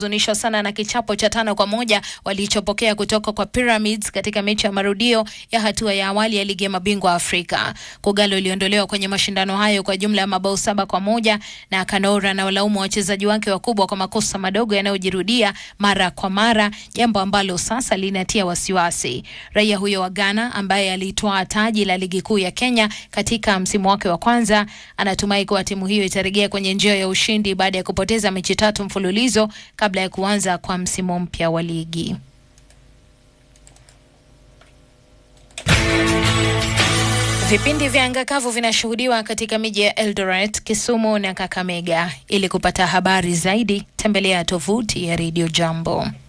huzunishwa sana na kichapo cha tano kwa moja walichopokea kutoka kwa Pyramids katika mechi ya marudio ya hatua ya awali ya ligi ya mabingwa Afrika. Kogalo iliondolewa kwenye mashindano hayo kwa jumla ya mabao saba kwa moja na Kanora na walaumu wachezaji wake wakubwa kwa makosa madogo yanayojirudia mara kwa mara, jambo ambalo sasa linatia wasiwasi. Raia huyo wa Ghana ambaye alitwaa taji la ligi kuu ya Kenya katika msimu wake wa kwanza anatumai kuwa timu hiyo itarejea kwenye njia ya ushindi baada ya kupoteza mechi tatu mfululizo kabla ya kuanza kwa msimu mpya wa ligi. Vipindi vya anga kavu vinashuhudiwa katika miji ya Eldoret, Kisumu na Kakamega. Ili kupata habari zaidi, tembelea tovuti ya Radio Jambo.